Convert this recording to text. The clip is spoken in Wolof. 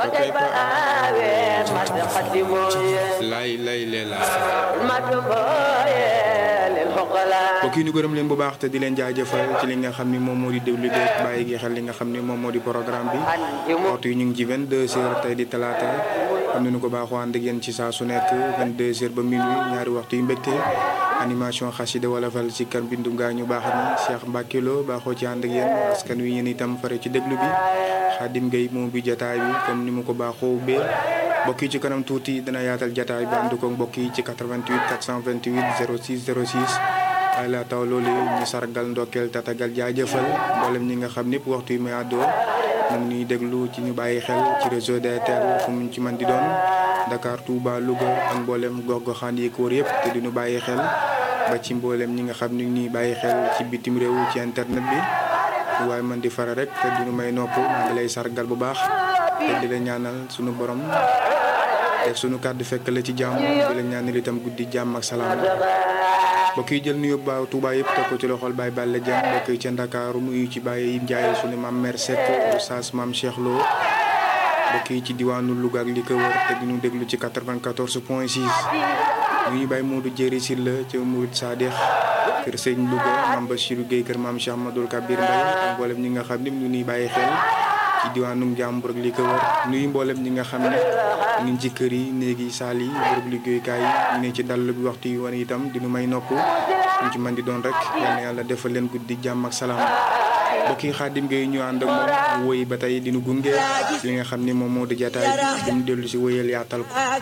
lay lay leela mbokk yi ñu gërëm leen bu baax te di leen jaajëfal ci li nga xam ni moom moo di déglu beeg bàyyi gi xel li nga xam ni moom moo di programme bi waxtu yi ñu ngi ci 22 heures tey di talaata am nañu ko baaxoo ànd ak yéen ci saa su nekk 22 heures ba minuit ñaari waxtu yu mbégte animation xasida wala fal ci kan bindum gaa ñu baax ni Cheikh Mbacke Lo baaxoo ci ànd ak yéen askan wi yéen itam fare ci déglu bi Xaadim Gueye moom bi jataay bi comme ni mu ko baaxoo ubbee mbokk yi ci kanam tuuti dina yaatal jataay bi ànd ko mbokk yi ci 88 428 06 06 waaye laa taw loolu ñu sargal ndokkeel tatagal jaajëfal mboolem ñi nga xam ñëpp waxtu yi may àddoo mu ngi ñuy déglu ci ñu bàyyi xel ci réseau DTL fu mu ci man di doon Dakar Touba Louga ak mboolem gox-goxaan yi ko wër yëpp te di ñu bàyyi xel ba ci mboolem ñi nga xam ni ñuy bàyyi xel ci bitim réew ci internet bi waaye man di fara rek te di ñu may nopp maa ngi lay sargal bu baax te di la ñaanal sunu borom te sunu kàddu fekk la ci jàmm di la ñaanal itam guddi jàmm ak salaam. mbokk yi jël nuyu ba Touba yëpp teg ko ci loxol Baye Balla Dieng mbokk yi ca Ndakaaru nuyu ci Baye Yim Ndiaye sunu maam Mère Seck Oustaz maam Cheikh Lo mbokk yi ci diwaanu Louga ak li ko wër te di ñu déglu ci 94 point 6 nuyu Baye Modou Jéeri Sylla ca Mourid Sadikh kër Sëñ Louga maam Bachirou Guèye kër maam Cheikh Madoul Kabir Mbaye ak mboolem ñi nga xam ne ñu nuy bàyyi xel ci diwaanu Njàmbur ak li ko wër nuyu mboolem ñi nga xam ne ñu ngi ci kër yi néegi saal yi bërëb liggéeyukaay yi ñu ne ci dall bi waxtu yi wane itam di ñu may nopp ñu ci man di doon rek yal na yàlla defal leen guddi jàmm ak salaam mbokk yi Xaadim Gueye ñu ànd ak moom woy ba tey di ñu gunge li nga xam ne moom moo di jataay bi di ñu dellu si woyal yaatal ko